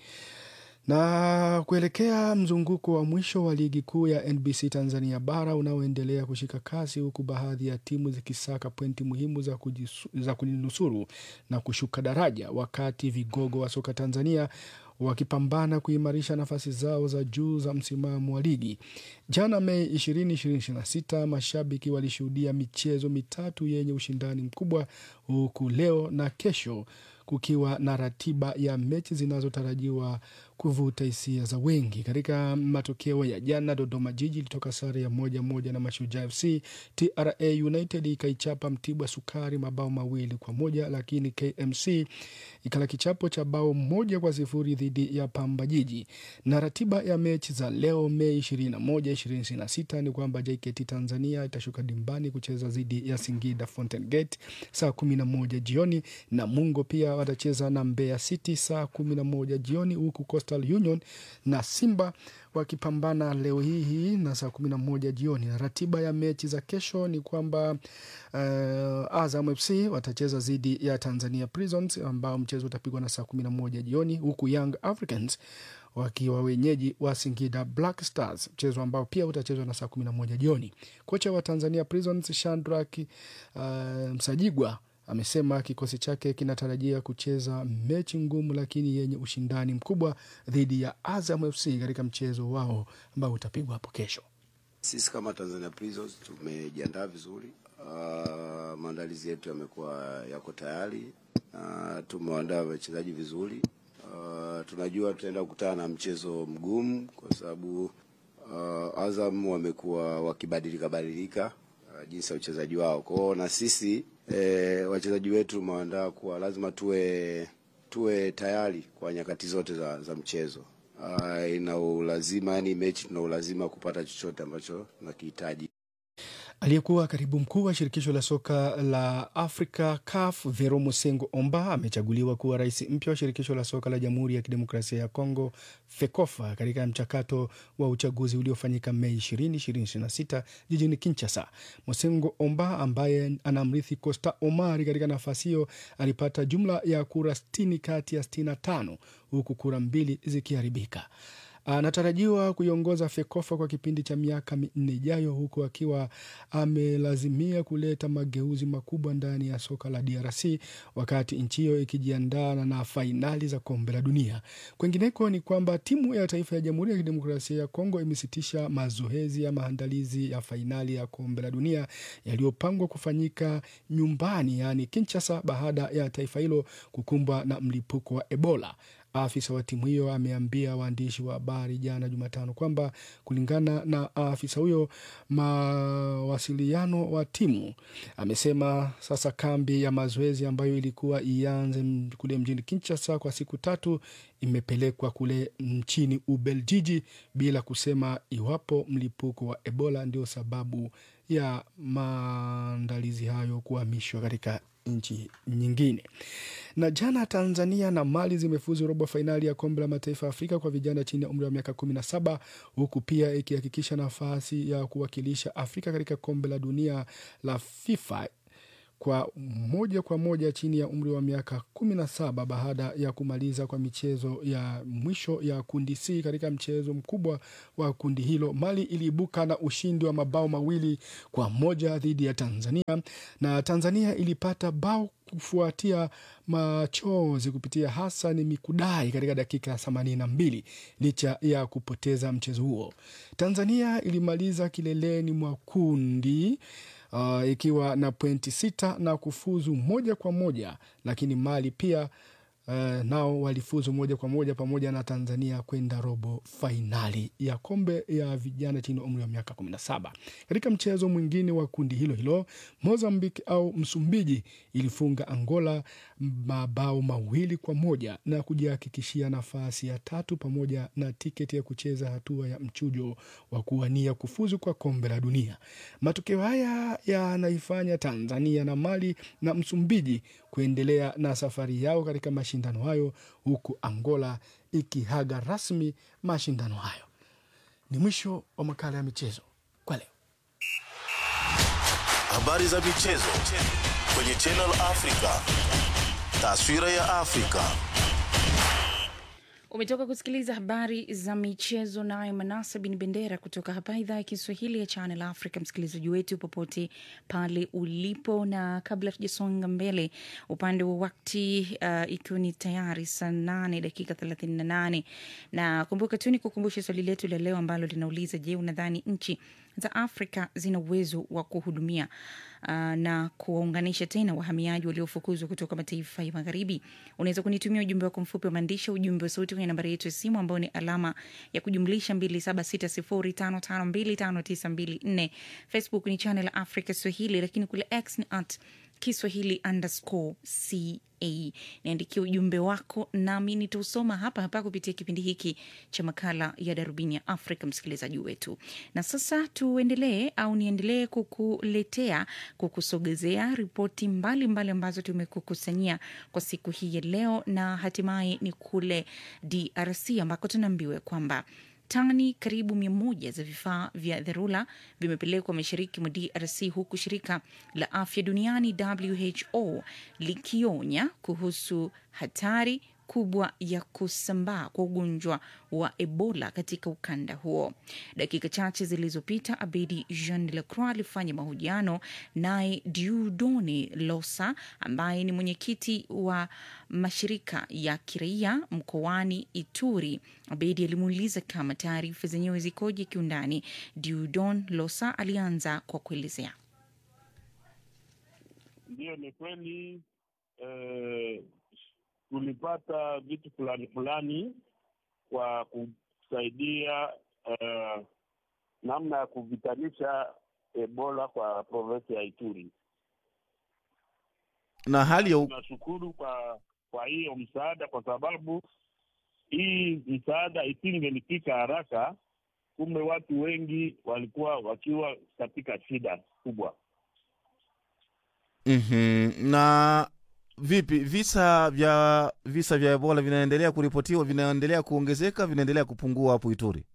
na kuelekea mzunguko wa mwisho wa ligi kuu ya NBC Tanzania bara unaoendelea kushika kasi huku baadhi ya timu zikisaka pointi muhimu za, kujisu, za kujinusuru na kushuka daraja, wakati vigogo wa soka Tanzania wakipambana kuimarisha nafasi zao za juu za msimamo wa ligi. Jana Mei 20, 2026 mashabiki walishuhudia michezo mitatu yenye ushindani mkubwa, huku leo na kesho kukiwa na ratiba ya mechi zinazotarajiwa kuvuta hisia za wengi. Katika matokeo ya jana, Dodoma Jiji ilitoka sare ya moja moja na Mashujaa FC. TRA United ikaichapa Mtibwa Sukari mabao mawili kwa moja, lakini KMC ikala kichapo cha bao moja kwa sifuri dhidi ya Pamba Jiji. Na ratiba ya mechi za leo Mei 21, 2026 ni kwamba JKT Tanzania itashuka dimbani kucheza dhidi ya Singida Fountain Gate saa 11 jioni, na Mungo pia watacheza na Mbeya City saa 11 jioni, huku Coastal Union na Simba wakipambana leo hii hii na saa 11 jioni. Na ratiba ya mechi za kesho ni kwamba uh, Azam FC watacheza dhidi ya Tanzania Prisons ambao mchezo utapigwa na saa 11 jioni, huku Young Africans wakiwa wenyeji wa Singida Black Stars, mchezo ambao pia utachezwa na saa 11 jioni. Kocha wa Tanzania Prisons Shandrak uh, Msajigwa amesema kikosi chake kinatarajia kucheza mechi ngumu lakini yenye ushindani mkubwa dhidi ya Azam FC katika mchezo wao ambao utapigwa hapo kesho. Sisi kama Tanzania Prisons tumejiandaa vizuri. Uh, maandalizi yetu yamekuwa yako tayari. Uh, tumewaandaa wachezaji vizuri. Uh, tunajua tutaenda kukutana na mchezo mgumu kwa sababu uh, Azam wamekuwa wakibadilika badilika uh, jinsi ya uchezaji wao. Kwa hiyo na sisi eh, wachezaji wetu tumewaandaa kuwa lazima tuwe tuwe tayari kwa nyakati zote za, za mchezo. Uh, ina ulazima yani mechi tuna ulazima kupata chochote ambacho tunakihitaji. Aliyekuwa katibu mkuu wa shirikisho la soka la Afrika CAF Vero Mosengo Omba amechaguliwa kuwa rais mpya wa shirikisho la soka la Jamhuri ya Kidemokrasia ya Kongo FEKOFA katika mchakato wa uchaguzi uliofanyika Mei 20, 2026 jijini Kinshasa. Mosengo Omba ambaye anamrithi Costa Omari katika nafasi hiyo alipata jumla ya kura 60 kati ya 65 huku kura mbili zikiharibika. Anatarajiwa kuiongoza FEKOFA kwa kipindi cha miaka minne ijayo, huku akiwa amelazimia kuleta mageuzi makubwa ndani ya soka la DRC wakati nchi hiyo ikijiandaa na fainali za kombe la dunia. Kwengineko ni kwamba timu ya taifa ya Jamhuri ya Kidemokrasia ya Kongo imesitisha mazoezi ya maandalizi ya fainali ya kombe la dunia yaliyopangwa kufanyika nyumbani, yaani Kinshasa, baada ya taifa hilo kukumbwa na mlipuko wa Ebola. Afisa wa timu hiyo ameambia waandishi wa habari jana Jumatano kwamba kulingana na afisa huyo, mawasiliano wa timu amesema sasa kambi ya mazoezi ambayo ilikuwa ianze kule mjini Kinshasa kwa siku tatu imepelekwa kule nchini Ubeljiji bila kusema iwapo mlipuko wa Ebola ndio sababu ya maandalizi hayo kuhamishwa katika nchi nyingine. Na jana Tanzania na Mali zimefuzu robo fainali ya kombe la mataifa ya Afrika kwa vijana chini ya umri wa miaka kumi na saba huku pia ikihakikisha nafasi ya kuwakilisha Afrika katika kombe la dunia la FIFA kwa moja kwa moja chini ya umri wa miaka kumi na saba baada ya kumaliza kwa michezo ya mwisho ya kundi C. Katika mchezo mkubwa wa kundi hilo, Mali iliibuka na ushindi wa mabao mawili kwa moja dhidi ya Tanzania, na Tanzania ilipata bao kufuatia machozi kupitia Hassan Mikudai katika dakika ya themanini na mbili. Licha ya kupoteza mchezo huo, Tanzania ilimaliza kileleni mwa kundi Uh, ikiwa na pointi sita na kufuzu moja kwa moja, lakini Mali pia uh, nao walifuzu moja kwa moja pamoja na Tanzania kwenda robo fainali ya kombe ya vijana chini ya umri wa miaka 17. Katika mchezo mwingine wa kundi hilo hilo, Mozambique au Msumbiji ilifunga Angola mabao mawili kwa moja na kujihakikishia nafasi ya tatu pamoja na tiketi ya kucheza hatua ya mchujo wa kuwania kufuzu kwa kombe la dunia. Matokeo haya yanaifanya Tanzania na Mali na Msumbiji kuendelea na safari yao katika mashindano hayo huku Angola ikihaga rasmi mashindano hayo. Ni mwisho wa makala ya michezo kwa leo. Habari za michezo kwenye Channel Africa. Taswira ya Afrika. Umetoka kusikiliza habari za michezo naye Manasa bin Bendera kutoka hapa idhaa ya Kiswahili ya Channel Africa. Msikilizaji wetu popote pale ulipo, na kabla tujasonga mbele upande wa wakti uh, ikiwa ni tayari saa nane dakika thelathini na nane na kumbuka tu ni kukumbusha swali letu la leo ambalo linauliza, je, unadhani nchi za Afrika zina uwezo wa kuhudumia uh, na kuwaunganisha tena wahamiaji waliofukuzwa kutoka mataifa ya magharibi? Unaweza kunitumia ujumbe wako mfupi wa maandishi, ujumbe wa sauti kwenye nambari yetu ya simu ambayo ni alama ya kujumlisha 2760552594. Facebook ni Channel Africa Swahili, lakini kule X ni at Kiswahili underscore ca. Niandikia ujumbe wako nami nitausoma hapa hapa kupitia kipindi hiki cha makala ya Darubini ya Afrika, msikilizaji wetu. Na sasa tuendelee au niendelee kukuletea, kukusogezea ripoti mbalimbali ambazo tumekukusanyia kwa siku hii ya leo, na hatimaye ni kule DRC ambako tunaambiwa kwamba tani karibu mia moja za vifaa vya dharura vimepelekwa mashariki mwa DRC huku shirika la afya duniani WHO likionya kuhusu hatari kubwa ya kusambaa kwa ugonjwa wa Ebola katika ukanda huo. Dakika chache zilizopita, Abedi Jean de la Croix alifanya mahojiano naye Diudoni Losa ambaye ni mwenyekiti wa mashirika ya kiraia mkoani Ituri. Abedi alimuuliza kama taarifa zenyewe zikoje kiundani. Diudon Losa alianza kwa kuelezea. Ndiyo, ni kweli eh, tulipata vitu fulani fulani kwa kusaidia eh, namna ya kuvitanisha Ebola kwa provinsi ya Ituri, na hali ya u- tunashukuru kwa kwa hiyo msaada, kwa sababu hii msaada isingelifika haraka, kumbe watu wengi walikuwa wakiwa katika shida kubwa. Mhm. na vipi visa vya visa vya ebola vinaendelea kuripotiwa vinaendelea kuongezeka vinaendelea kupungua hapo ituri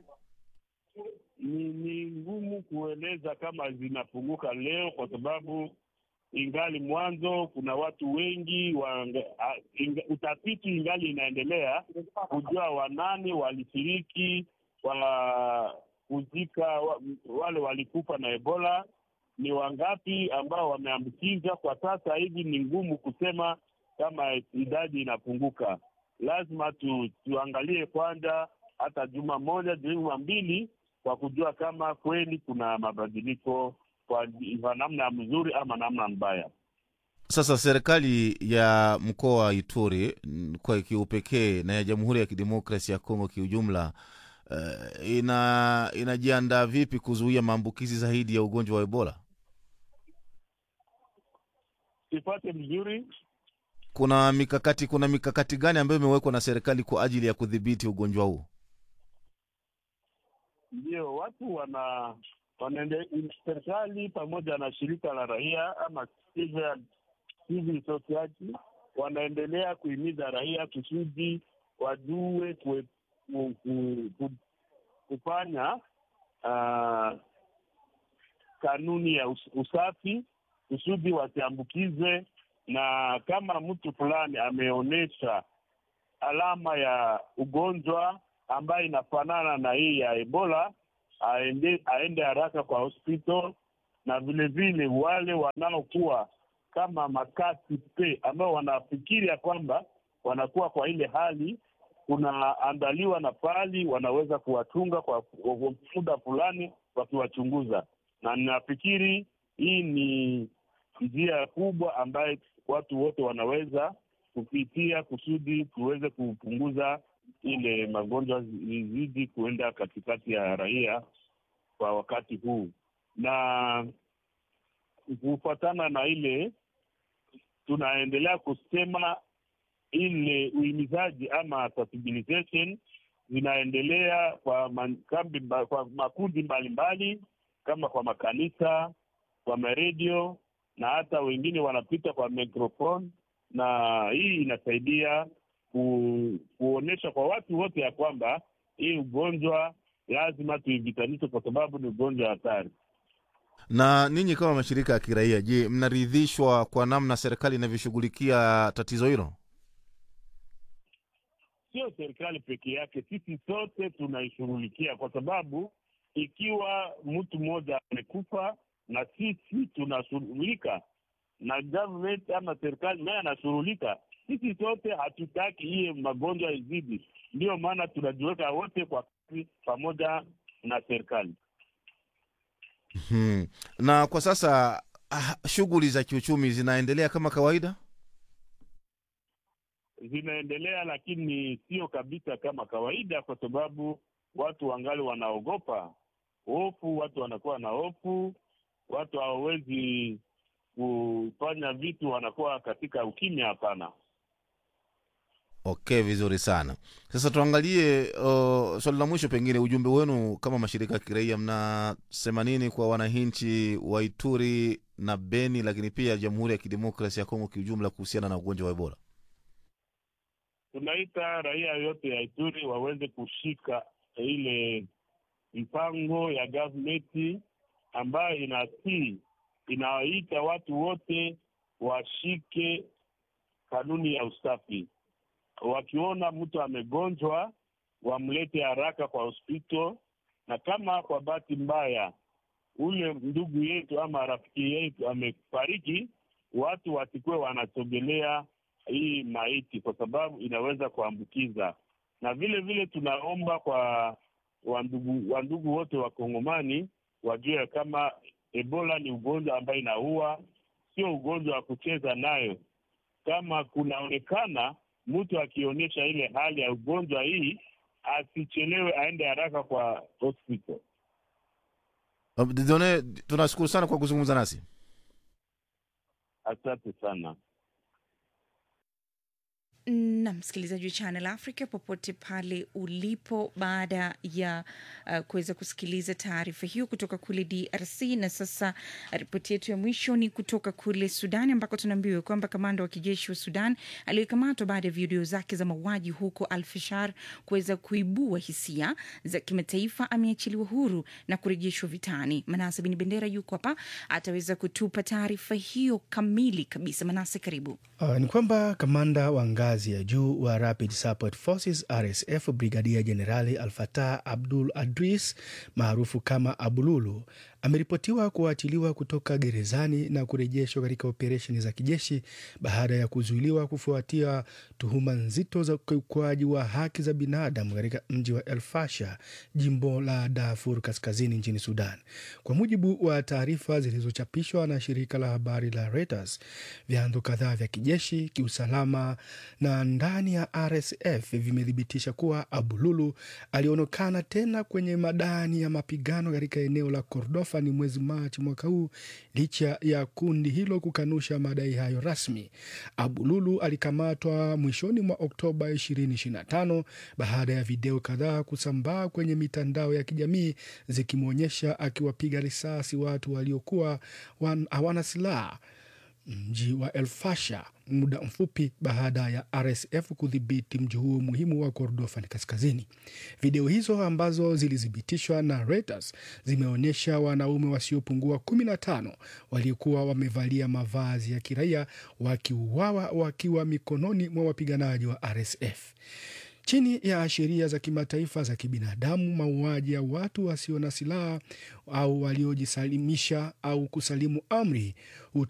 ni ni ngumu kueleza kama zinapunguka leo kwa sababu ingali mwanzo kuna watu wengi wa, a, inga, utafiti ingali inaendelea kujua wanani walishiriki wa kuzika wa, wale walikufa na ebola ni wangapi ambao wameambukiza kwa sasa hivi ni ngumu kusema kama idadi inapunguka lazima tu, tuangalie kwanza hata juma moja juma mbili kwa kujua kama kweli kuna mabadiliko kwa, kwa namna mzuri ama namna mbaya. sasa serikali ya mkoa wa ituri mm, kwa kiupekee na ya jamhuri ya kidemokrasi ya kongo kiujumla uh, ina inajiandaa vipi kuzuia maambukizi zaidi ya ugonjwa wa ebola Sipate vizuri kuna mikakati kuna mikakati gani ambayo imewekwa na serikali kwa ajili ya kudhibiti ugonjwa huu ndio watu wana wanaende serikali pamoja na shirika la raia ama civil, civil society wanaendelea kuhimiza raia kusudi wajue kue, ku, ku, ku, kufanya uh, kanuni ya us, usafi kusudi wasiambukizwe, na kama mtu fulani ameonyesha alama ya ugonjwa ambayo inafanana na hii ya Ebola aende, aende haraka kwa hospital, na vile vile wale wanaokuwa kama makasi pe ambao wanafikiri ya kwamba wanakuwa kwa ile hali, kunaandaliwa na pali wanaweza kuwachunga kwa kwa muda fulani wakiwachunguza, na ninafikiri hii ni njia kubwa ambayo watu wote wanaweza kupitia kusudi tuweze kupunguza ile magonjwa zizidi kuenda katikati ya raia kwa wakati huu, na kufuatana na ile tunaendelea kusema ile uhimizaji ama sensibilization zinaendelea kwa makambi, kwa makundi mbalimbali kama kwa makanisa, kwa maredio na hata wengine wanapita kwa microphone, na hii inasaidia ku, kuonyesha kwa watu wote ya kwamba hii ugonjwa lazima tuivitanishe kwa sababu ni ugonjwa hatari. na ninyi kama mashirika ya kiraia je mnaridhishwa kwa namna serikali inavyoshughulikia tatizo hilo Sio serikali peke yake, sisi sote tunaishughulikia, kwa sababu ikiwa mtu mmoja amekufa na sisi tunashughulika na government ama serikali naye anashughulika, sisi sote hatutaki hiye magonjwa izidi. Ndiyo maana tunajiweka wote kwa kazi pamoja na serikali. hmm. na kwa sasa ah, shughuli za kiuchumi zinaendelea kama kawaida zinaendelea lakini sio kabisa kama kawaida, kwa sababu watu wangali wanaogopa hofu, watu wanakuwa na hofu, watu hawawezi kufanya vitu, wanakuwa katika ukimya. Hapana. okay vizuri sana sasa tuangalie uh, swali la mwisho pengine ujumbe wenu kama mashirika ya kiraia mnasema nini kwa wananchi wa ituri na beni lakini pia jamhuri ya kidemokrasi ya kongo kiujumla kuhusiana na ugonjwa wa ebola Tunaita raia yote ya Ituri waweze kushika ile mpango ya gavumenti ambayo inasii inawaita watu wote washike kanuni ya usafi. wakiona mtu amegonjwa wamlete haraka kwa hospital, na kama kwa bahati mbaya ule ndugu yetu ama rafiki yetu amefariki, watu wasikuwe wanasogelea hii maiti, kwa sababu inaweza kuambukiza. Na vile vile tunaomba kwa wandugu wandugu wote wa Kongomani wajue kama Ebola ni ugonjwa ambayo inaua, sio ugonjwa wa kucheza nayo. Kama kunaonekana mtu akionyesha ile hali ya ugonjwa hii, asichelewe, aende haraka kwa hospital. Didone, tunashukuru sana kwa kuzungumza nasi. Asante sana. na msikilizaji wa Channel Africa popote pale ulipo, baada ya uh, kuweza kusikiliza taarifa hiyo kutoka kule DRC. Na sasa ripoti yetu ya mwisho ni kutoka kule Sudan, ambako tunaambiwa kwamba kamanda wa kijeshi wa Sudan aliyekamatwa baada ya video zake za mauaji huko Al-Fashar kuweza kuibua hisia za kimataifa ameachiliwa huru na kurejeshwa vitani. Manase Bin Bendera yuko hapa, ataweza kutupa taarifa hiyo kamili kabisa. Manase, karibu. Uh, ni kwamba kamanda wa ngazi ya juu wa Rapid Support Forces RSF Brigadia Jenerali Al-Fatah Abdul Adris maarufu kama Abululu ameripotiwa kuachiliwa kutoka gerezani na kurejeshwa katika operesheni za kijeshi baada ya kuzuiliwa kufuatia tuhuma nzito za ukiukwaji wa haki za binadamu katika mji wa El Fasher, jimbo la Darfur kaskazini nchini Sudan. Kwa mujibu wa taarifa zilizochapishwa na shirika la habari la Reuters, vyanzo kadhaa vya kijeshi, kiusalama na ndani ya RSF vimethibitisha kuwa Abululu alionekana tena kwenye madani ya mapigano katika eneo la Kordofan mwezi Machi mwaka huu, licha ya kundi hilo kukanusha madai hayo rasmi. Abululu alikamatwa mwishoni mwa Oktoba 2025 baada ya video kadhaa kusambaa kwenye mitandao ya kijamii zikimwonyesha akiwapiga risasi watu waliokuwa hawana silaha mji wa El Fasher muda mfupi baada ya RSF kudhibiti mji huo muhimu wa Kordofan kaskazini. Video hizo ambazo zilithibitishwa na Reuters zimeonyesha wanaume wasiopungua 15 waliokuwa wamevalia mavazi ya kiraia wakiuawa wakiwa mikononi mwa wapiganaji wa RSF. Chini ya sheria za kimataifa za kibinadamu, mauaji ya watu wasio na silaha au waliojisalimisha au kusalimu amri